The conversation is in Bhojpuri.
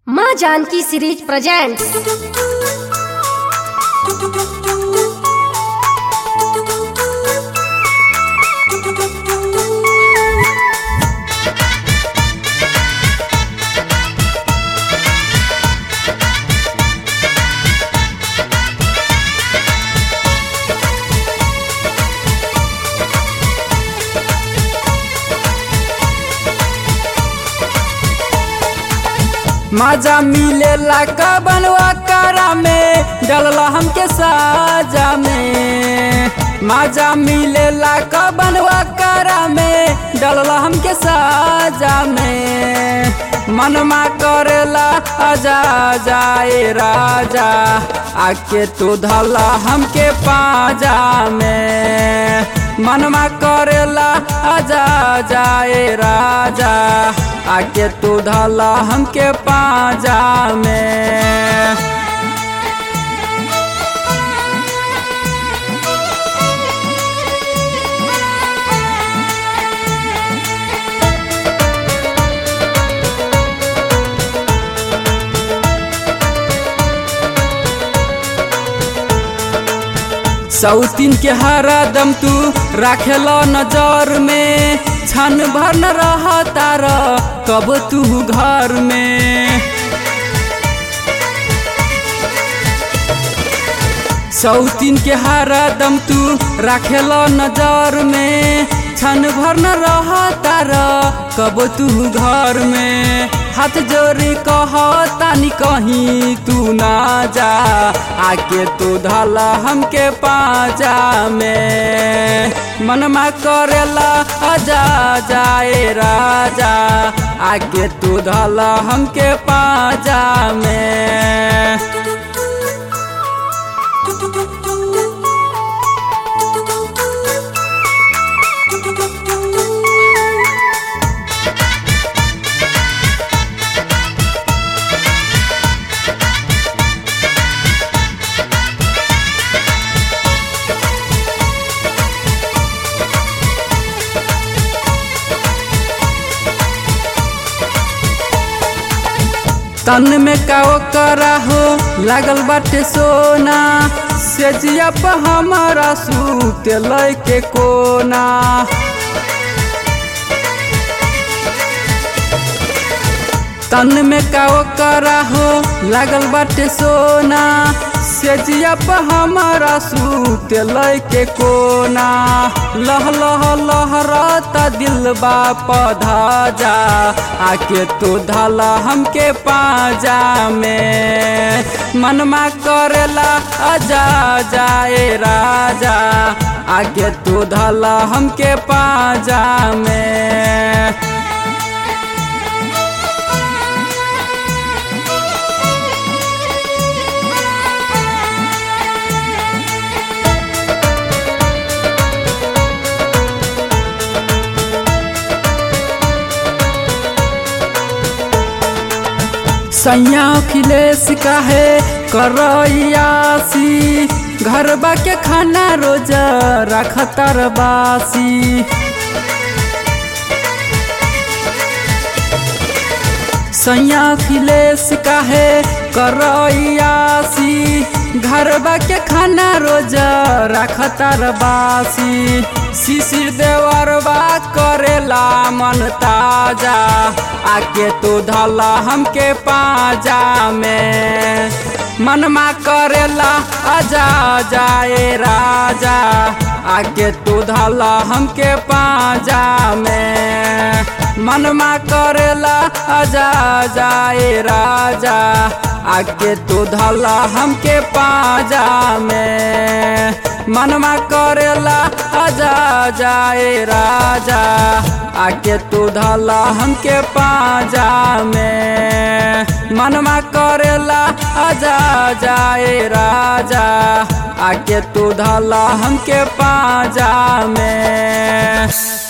माँ जानकी सीरीज प्रेजेंट्स मजा मिलेला कबनवा करा में डलला हमके साजा में मजा मिलेला कबनवा करा में डलला हमके साजा में मनमा करेला आजा जाए राजा आके तू धला हमके पाजा में मनमा करेला आजा जाए राजा आके तू धला हमके पाजा में सौतीन के हरा दम तू राखेल नजर में छन भर न रह तार कब तू घर में सौतीन के हरा दम तू राखेल नजर में छन भर न रह तार कब तू घर में हाथ जोड़ी कह तानी कहीं तू ना जा आके तू धला हमके पाजा में मनमा करेला आजा जाए राजा आके तू धला हमके पाजा में तन में का करा हो लागल बाटे सोना से जिया पर हमारा सूत लय के कोना तन में का करा हो लागल बाटे सोना से जिया पर हमारा सूत लय के कोना लह लह लहरता दिल बा पधा जा आके तू धला हमके पाजा में मनमा करेला अजा जाए राजा आके तू धला हमके पाजा में सैया अखिलेश काहे करैयासी घरबा के खाना रोज रखतर बासी सैया अखिलेश काहे करैयासी घरबा के खाना रोज रखतर बासी शिशिर देवरबा करेला मन ताजा आके तू धला हमके पाजा में मनमा करेला आजा जाए राजा आके तू धला हमके पाजा में मनमा करेला आजा जाए राजा आके तू धला हमके पाजा में मनमा करेला आजा जाए राजा आके तू धला हमके पाजा में मनमा करेला आजा जाए राजा आके तू धला हमके पाजा में